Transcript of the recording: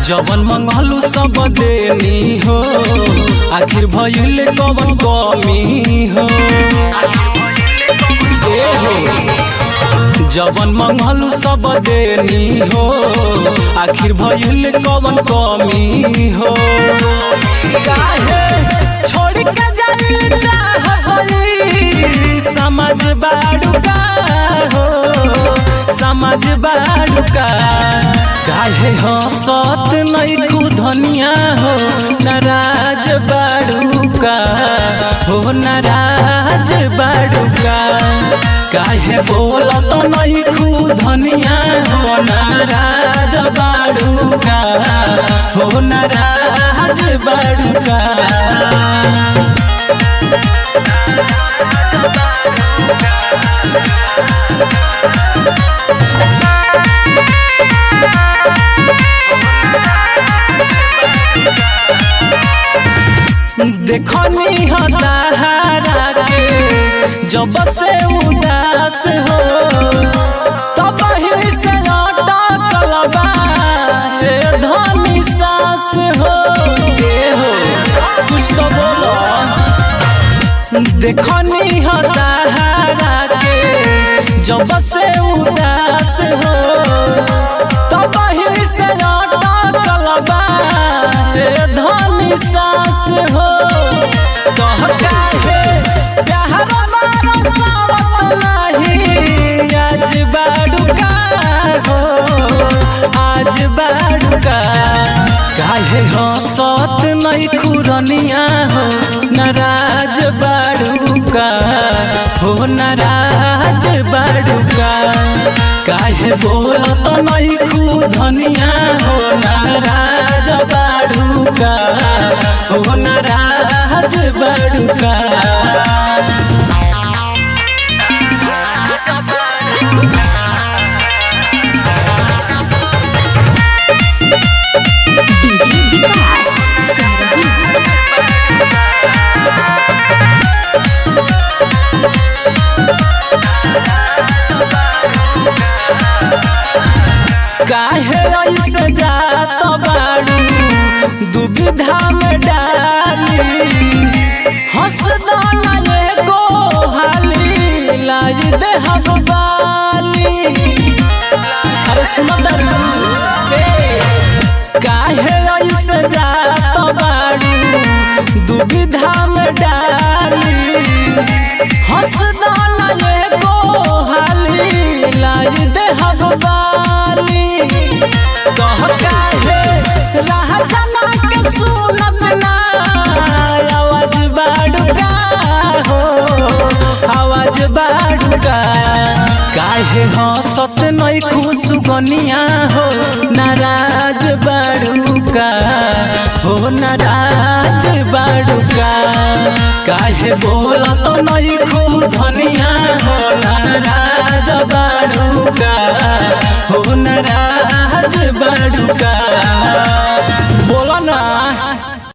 जवन मंगलू सब देनी हो आखिर भइल कवन कमी हो ए हो जवन मंगलू सब देनी हो आखिर भइल कवन कमी हो काहे छोड़ के जाइल चाहबई समझ बाड़ुका हो समझ बाड़ुका काहे हंसत नहीं खुधनिया हो नाराज बाड़ुका हो नाराज बाड़ुका काहे बोलत नहीं खुधनिया हो नाराज बाड़ुका हो नाराज बाड़ुका देखनी हतारा के जब से उदास हो तब ही से अटकल बा ए धनी सास हो ए हो कुछ तो बोलो देखनी हतारा के जब से उदास हो तब ही से अटकल बा ए धनी सास हो कह काहे प्यार मारो सावत नहीं आज बाड़ुका हो आज बाड़ुका काहे हंसत नहीं खुरनिया हो नाराज बाड़ुका हो नाराज बाड़ुका काहे बोलत नहीं खुधनिया हो नाराज बाड़ुका हो नाराज बाड़ुका डीजे विकास सिमरन काहे ऐसे जात बाड़ू दुविधा में डाली हंस दाना एगो हाली लाई दे हम बाली अरे सुनो दरू काहे ऐसे जात बाड़ू दुविधा में डाली हंस दाना एगो हाली लाई दे हम बाली कह काहे राह जना के सुनत ना आवाज बाड़ुका हो आवाज बाड़ुका काहे हंसत नहीं खुश गनिया हो नाराज बाड़ुका हो नाराज बाड़ुका काहे बोलत नहीं खुधनिया हो नाराज बाड़ुका हो नाराज बाड़ुका बोला ना